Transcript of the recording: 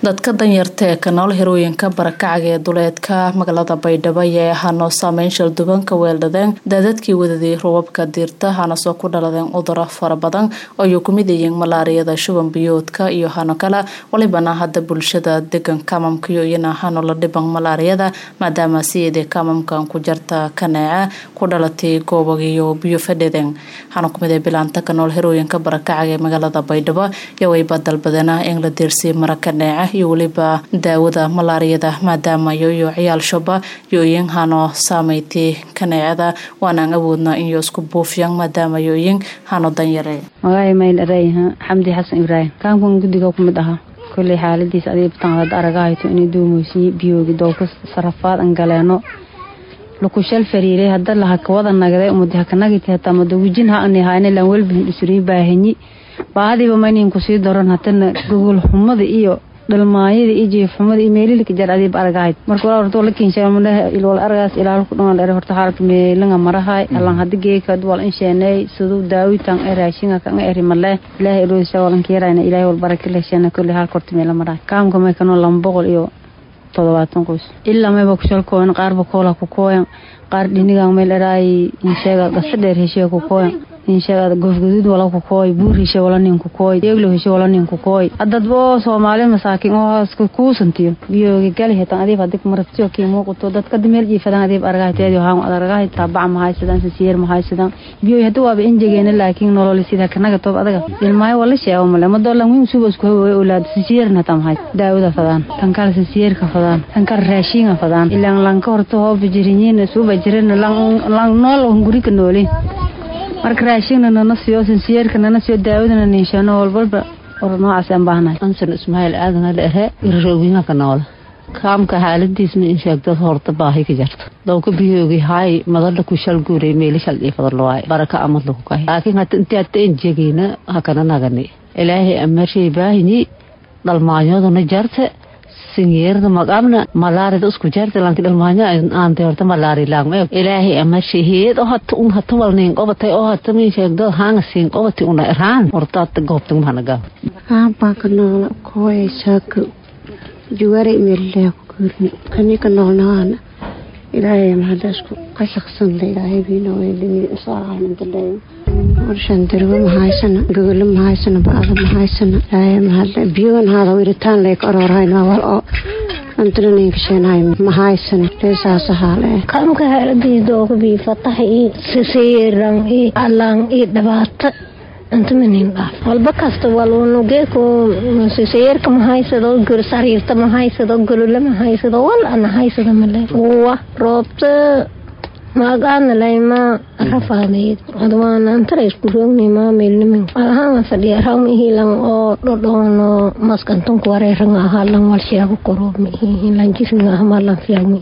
dadka danyarta ee ka nool hirooyinka barakacaga ee duleedka magaalada baydhabo ayaa ahaanoo saameyn shaldubanka weeldhadeen daadadkii wadadii robabka diirta hana soo ku dhaladeen cuduro fara badan oo ay ku mid yihiin malaariyada shuban biyoodka iyo hano kale walibana hadda bulshada degan kamamkiyo iyana hano la dhiban malaariyada maadaama siyeedee kamamkan ku jarta kaneece ku dhalatay goobagiyo biyo fadhedeen hana kumid ee bilaanta ka nool hirooyinka barakacaga ee magaalada baydhabo iyo wayba dalbadena in la diirsay mara kaneece iyo weliba daawada malaariyada maadaama yoyo ciyaal shoba yooyin hano saameyti kaneecada waanaan awoodna inyo isku buufiyan maadaama yooyin hano danyare magaay mayl arayha xamdi xasan ibraahim kaamkan guddiga ku mid ahaa kolley xaaladiis adiga batanqaad aragahayto inay duumeysiye biyoogi doolka sarafaad an galeeno lukushal fariiray hadda laha kawada nagday umadi hakanagiti hataa mada wijin ha ani hayna lan welbihin isuriin baahanyi baahadiiba maynin kusii daron hatana gogol xumada iyo dhalmaayada iyo jiifxumada iyo meelilka jar adiib aragahayd marka walaa horta wala kinshaa ilwal aragaas ilaalku dhangal ere horta xaalka meelanga marahay alan hadi geeka wal insheeney siduu daawitan e raashinga kan eri male ilaahay iloosa walan keerayna ilaahay wal baraka lehsheena kulli halka horta meela marahay kaamka may kanoo lama boqol iyo todobaatan qoys ilaa mayba kushal kooyan qaarba koola ku kooyan qaar dhinigan meel eraay insheega gasa dheer heshiga ku kooyan insheegada goofgaduud wala ku kooy buur heshe wala nin ku kooy deeglo heshe wala nin ku kooy adadbo soomaali masaakin oo haaska kuusantiyo biyoogi gali hetan adiib hadig marabtiyo kii muuqato dadka meel jiifadan adiib argahayteedi haan adargahay taabac mahaysadan sisiyeer mahaysadan biyooy hadda waaba injegeena laakiin nolol sida kanaga toob adaga ilmaayo wala sheego male madoolan wiin suba isku hawoy olaad sisiyeerna tam hay daawada fadaan tan kale sisiyeerka fadaan tan kale raashinga fadaan ilaan lanka horta hoo bijiriñiin suba jirin lang nool hungurika noolin marka raashina nana siiyo sinsiyeerka nana siiyo daawadana ninshaano walbalba or noocaas aan baahnahay ansan ismaaciil aadan ala ere irarooginga ka noola kaamka xaaladiisna in sheegdad horta baahi ka jarta dowka biyoogi haay madala ku shal guuray meeli shal dhiifadalowaay baraka amad lagu kahay laakiin hata inti hata en jegeyna hakana nagani ilaahay amarshey baahini dhalmaanyaduna jarta singeerda maqabna malaarida isku jarta lanki dhalmaanya aante horta malaari laagma ilaahay amarshey heed oo hata un hata walnin qobatay oo hata min sheegdo haanga siin qobati una iraan horta hata goobtan mahanagaa kaambaa ka noola kooyay saaka juwaray meelilaa ku guurin kani ka noolnahaana ilaahay mahada isku qashaqsanda ilaahay biina weydini isaalmandaleeyo warshan dargo mahaysana gogolo mahaysana ba-ada mahaysana ilaahay mahada biyogan haada wiritaan lay ka aroorhayna wal oo antananinka mahaysana reesaasa haale kaamka haaladiisdooga bii fatax iyo sisiiran iyo alaan iyo dhibaato antamanin dhaaf walba kasta walunugeeko sisiyerka mahaysado gor sariirta mahaysado golole mahaysado wal ana haysado male wa roobta maagaana layma rafaadeed adwaana antara isku roogni maameelnimin alahaan fadhiya rawmihilan oo dhodhoono maskantunku wareeranga ahaa lan walsheego koro mihihin lan jismiga ahma lan fiyaami